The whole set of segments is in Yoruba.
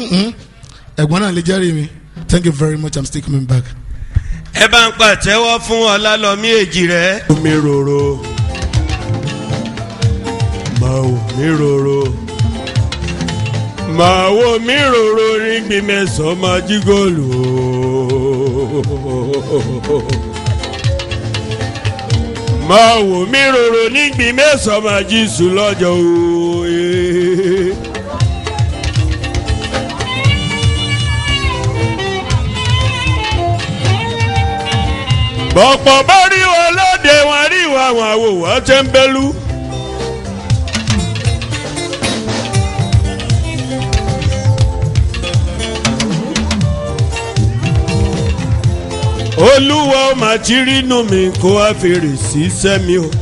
ẹ̀gbọ́n náà lè jẹ́rìí mi thank you very much i'm still coming back. ẹ bá ń pàtẹ́wọ́ fún ọlálọ́mí èjì rẹ̀. mi rorò máa wò mí rorò máa wò mí rorò nígbì mẹ́sàn-án máa jí góòlù máa wò mí rorò nígbì mẹ́sàn-án máa jí sùn lọ́jọ́ òye. bọ̀pọ̀ bá rí wọn lóde wọn rí wọn àwọn àwòwọ́ tẹ́ńbẹ́lú. olúwa ó máa ti rínú mi kó wá fèrè sí sẹ́mi o.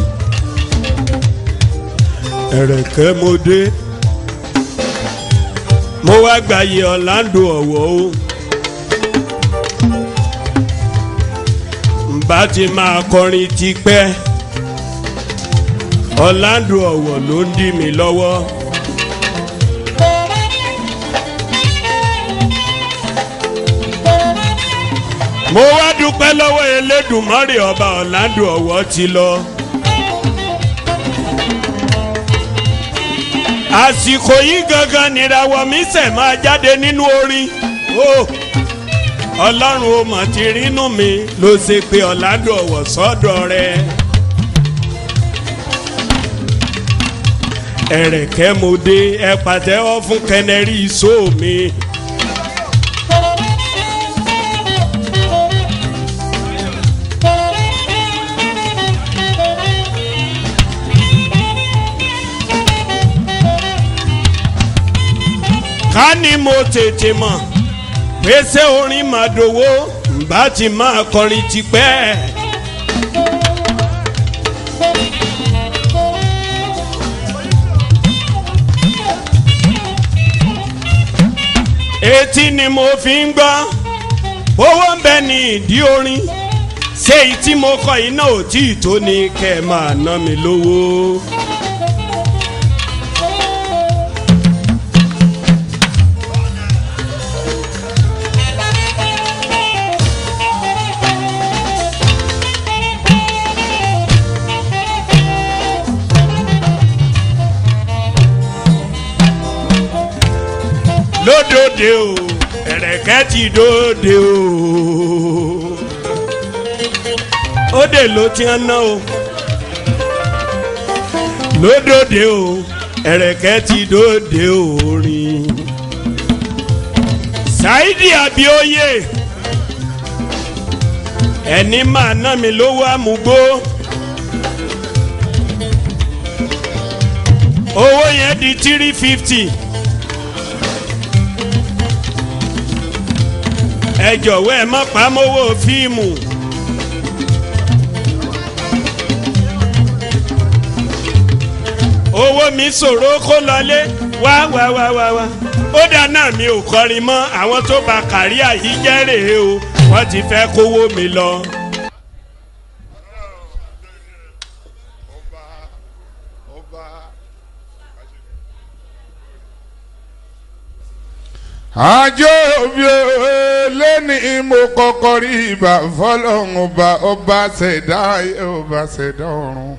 ẹ̀rẹ̀kẹ́ mo dé mo wá gbàyè ọ̀làǹdó ọ̀wọ́ o. bá ti máa kọrin tipẹ́ ọ̀làǹdó ọ̀wọ̀ ló ń dì mí lọ́wọ́. mo wá dúpẹ́ lọ́wọ́ elédùnmọ́rì ọba ọ̀làǹdó ọ̀wọ̀ ti lọ. àsìkò yìí gangan nìràwọ̀ mi sẹ̀ máa jáde nínú orin. Oh ọlọ́run ó mọ̀ ti rínú mi ló ṣe pé ọ̀làdù ọ̀wọ̀ sọ́dọ̀ rẹ. ẹ̀rẹ̀kẹ́ mo dé ẹ pàtẹ́wọ́ fún kẹnẹrí iṣó mi. ká ní mo tètè mọ̀ pèsè orin màdòwó bá ti máa kọrin tipẹ́. etí ni mo fi ń gbọ́ owó ń bẹ ní ìdí orin ṣé èyí tí mo kọ yìí náà ò tí ì tó ni kẹ́ ẹ máa ná mi lówó. lódòdè o ẹ̀rẹ̀kẹ́ ti dòde o òde ló ti ń ná o lódòdè o ẹ̀rẹ̀kẹ́ ti dòde orin Saidi Abioye ẹni máa ná mi lówó àmúgbó owó yẹn di three fifty. ẹ jọ̀wọ́ ẹ má pamọ́wọ́ fíìmù. owó mi ṣòro kó lọlé wá wá wá wá wá ó dáná mi ò kọrin mọ́ àwọn tó bá kàríà yìí jẹ́ rèé o wọ́n ti fẹ́ kówó mi lọ. àjọ òbí lẹ́ni mo kọ́kọ́ rí ibà fọlọ́run ọba ọba ṣẹ̀dá ayé ọba ṣẹ̀dá ọ̀run.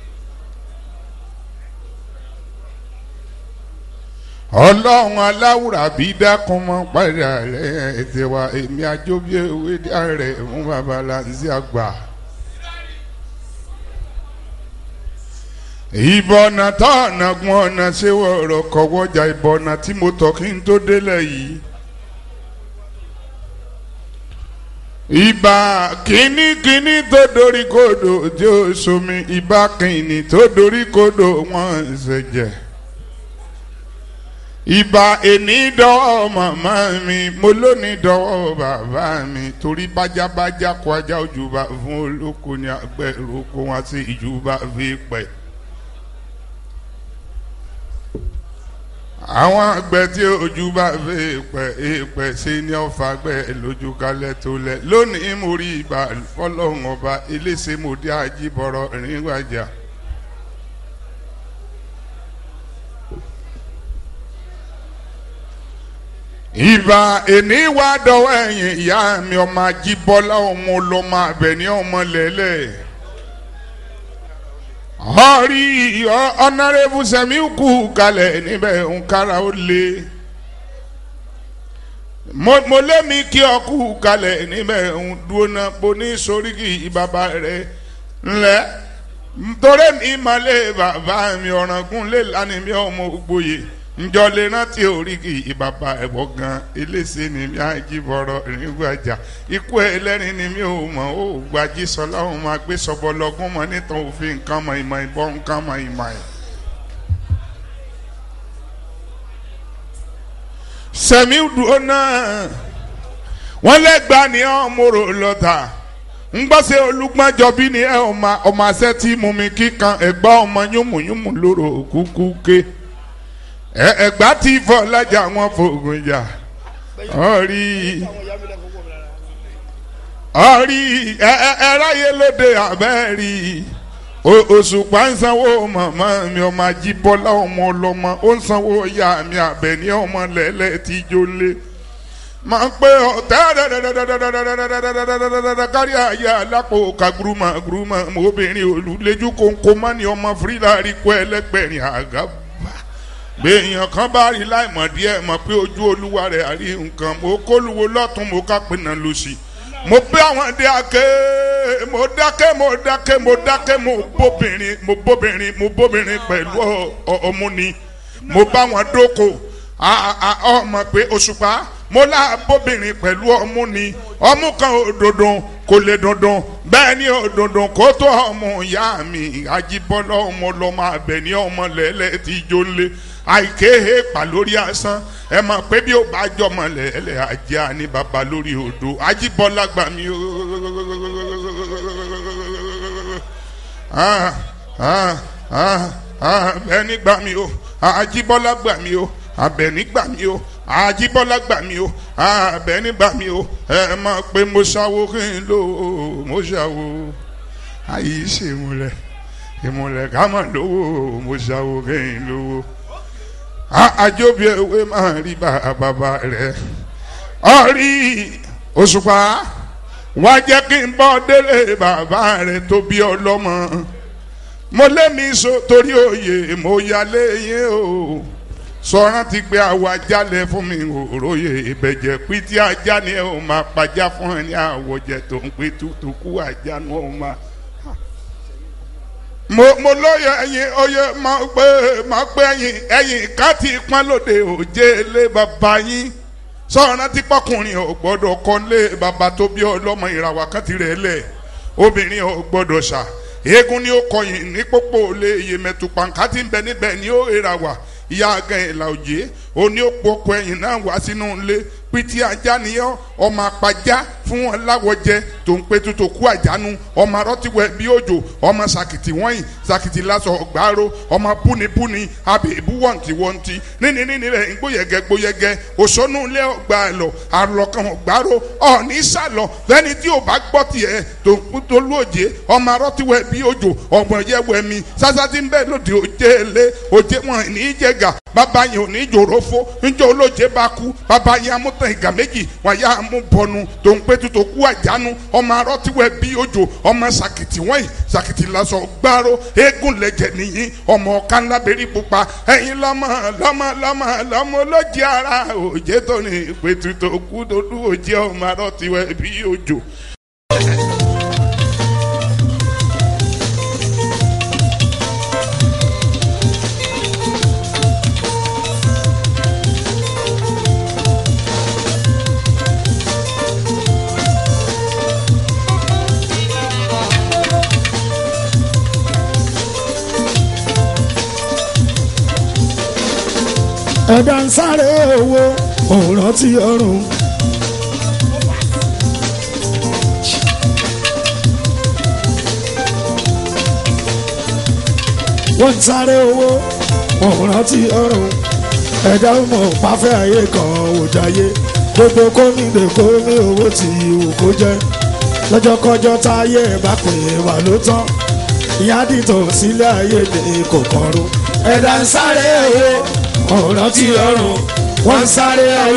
ọlọ́run aláwùrà bí dákun mọ́ padà rẹ̀ ẹ̀tẹ̀ wa èmi àjọbí ewé dá rẹ̀ fún babaláńsí àgbà. ìbọ̀nà tó ọ̀nà gun ọ̀nà ṣé wọ̀rọ̀ kọ̀wọ́jà ìbọ̀nà tí mo tọ̀ kí n tó délẹ̀ yìí. ìbà kínníkínní tó dorí kodò tí ó somi ìbà kìnnì tó dorí kodò wọ́n ṣẹ̀jẹ̀. ìbà èní dọ́wọ́ màmá mi mo lóní dọ́wọ́ bàbá mi torí bájábájá kó ajá ojúbà fún olóko ní agbẹ́rù kó wọn sí ìjúbà fi pẹ́. àwọn àgbẹ̀ tí ojú bá fẹ́ pẹ̀ èèpẹ̀ ṣe ní ọ̀fà gbẹ̀ lójú kalẹ̀ tó lẹ̀ lónìí mo rí ibà fọlọ́run ọba eléṣẹ́ mo dé ajíbọ̀rọ̀ ìrìnwájà. ìbà èní wá dọwọ́ ẹ̀yìn ìyá mi ọmọ ajíbọ́lá ọmọ ọlọ́mọ abẹ́ni ọmọ lẹ́lẹ́ ọ̀rí ọ̀nàrẹ́bù sẹ́mi kú kalẹ̀ níbẹ̀ nkárá ó lé mo lémi kí ọ kú kalẹ̀ níbẹ̀ ń dúró náà bó ní sóríkì bàbá rẹ̀ ńlẹ̀ torí mi malẹ̀ bàbá mi ọ̀ràngún lè lánìí mi ọmọ ògbóye njọ lè rántí oríkì ìbàbà ẹ̀bọ̀ gan elése ni mi àjíbọ̀rọ̀ ìrìngbàjà ikú ẹlẹ́rìn ni mi ò mọ̀ ó gbajú sọlá òun máa gbé sọ́bọ̀ lọ́gún mọ́ nítorí òfin nǹkan mọ̀ ìmọ̀ ìbọn nǹkan mọ̀ ìmọ̀ ẹ̀. sẹ̀mí dùn náà wọ́n lẹ́gbàá ní ọmọrò lọ́tà ngbọ́sẹ̀ olùgbọ́njọ bí ni ẹ ọmọ ọmọ àṣẹ tí mú mi kíkan ẹ̀gbá ọmọ yúnmùyúnmù lóró kúkú ké ẹgbà tí fọlájà wọn fògùn jà ọrí ọrí ẹráyé lóde àbẹ́rí òṣùpá ń sanwó màmá mi ọmọ ajíbọ́lá ọmọ ọlọ́mọ ó ń sanwó ìyá mi àbẹ̀ní ọmọ lẹ́lẹ́ tí jólé máa ń pé ọ̀tẹ́ kárí ayé alápò kaguruma guruma obìnrin olùlẹ́jú kónkó mọ́ni ọmọ fúrílà rí kó ẹlẹ́gbẹ̀rin àgàbà gbẹ̀yàn kan bá rí láìmọ̀ díẹ̀ mọ̀ pé ojú olúwa rẹ̀ àrí nǹkan mo kóluwo lọ́tún mo ká pinna lọ́sì mo bẹ́ àwọn dé ake mo dákẹ́ mo dákẹ́ mo dákẹ́ mo bóbìnrin mo bóbìnrin mo bóbìnrin pẹ̀lú ọmúni mo bá wọn dóko ọmọ pé òṣùpá mo lá bóbìnrin pẹ̀lú ọmúni ọmú kan òdòdó kò lè dandan bẹ́ẹ̀ ni òdòdó kó tó ọmọ ìyá mi ajíbọ́lá ọmọ ọlọ́mọ abẹ ní ọmọ lẹ́lẹ́ tí jó lé àìkéhe pa lórí asán ẹ mọ̀ pé bí ó bá jọmọ lẹ́lẹ́ ajá ní baba lórí odò ajíbọ́lá gbà mí o abẹ́ni gbà mí o ajíbọ́lá gbà mí o abẹ́ni gbà mí o ajíbọ́lá gbà mí o abẹ́ni gbà mí o ẹ mọ̀ pé mo ṣàwo kí n lò ó mo ṣàwo àyè ṣe ìmùlẹ̀ ìmùlẹ̀ ká mọ̀ lówó mo ṣàwo kí n lówó àjọbí ewé máa rí bàbá rẹ̀ ọ̀rí òṣùpá wá jẹ́ kí n bọ́ délé bàbá rẹ̀ tó bí ọlọ́mọ mo lé mi so torí òye mo yálé yín o sọ̀rọ̀ ti gbé àwa jálẹ̀ fún mi òróye ìbẹ̀jẹ̀ pí tí ajá ni ẹ ò máa pàjá fún ẹ ní àwọ̀jẹ̀ tó ń pé tútù kú ajá ni ó máa. mo mo lóye ẹyin oyè máa pé máa pé ẹyin ẹyin ká ti pọ́n lóde òjé lé bàbá yín sọ̀rọ̀ ti pọ́kùnrin ò gbọ́dọ̀ kọ́ lé bàbá tó bí ọlọ́mọ ìràwọ̀ kan ti rẹ̀ lẹ̀ obìnrin ò gbọ́dọ̀ ṣà eégún ni ó kọyìn ní pópó lé iyemẹtu pàǹkà tí ń bẹ níbẹ̀ ni ó rà wá ìyá gan ìlà òjé òní òpó ọkọ ẹ̀yìn náà wá sínú ilé pété ajá nìyẹn ọmọ apajá fún wọn láwọjẹ tó ń pé tuntun kú àjánu ọmọ arọtíwẹ bí òjò ọmọ sàkìtì wọ̀nyí sàkìtì lásọ ọgbàrò ọmọ búnibúni abèbú wọ̀ntì wọ̀ntì níní níní rẹ̀ gbóyẹgẹ gbóyẹgẹ òṣónú ilé ọgbà lọ àlọkàn ọgbàrò ọ̀ní sàlọ fẹ́ni tí ò bá gbọ́ tiẹ̀ tó ń kú tó lóòjé ọmọ arọtíwẹ bí òjò ọgbọ̀n yẹwẹ mi sásátí ń bẹ lòdì òjé lé òjé wọn ní jẹgà bàbá yẹn ò ní jòrò fó njẹ́ olóje bá kú bàbá yẹn amútàn ìgà méjì wàyà amúbọnu tó ń pé tuntun kú àjánu ọmọ arọtíwẹ bí òjò ọmọ sàkìtì wọ̀nyí sàkìtì lásọ gbárò eégún lẹ̀jẹ̀ nìyí ọmọ ọ̀kan lábẹ́rí pupa ẹ̀yin lọ́mọ lọ́mọ lọ́mọ lọ́mọ olóje ara òjé tó ní pé tuntun kú dúdú òjé ọmọ arọtíwẹ bí òjò. ẹ̀dá ń sáré owó òun rántí ọrùn. wọ́n ń sáré owó òun rántí ọrùn. ẹ̀dá mọ̀ pàfẹ́ ayé kan ò dáyé gbogbo kóníde kó ní owó tí ìwò kó jẹ́ lọ́jọ́kọ́jọ́ táyé bá pè wà ló tán ìyá dìtò sílé ayé ní kò kọrùn. ẹ̀dá ń sáré owó òun rántí ọrùn wọ́n ń sáré ayé.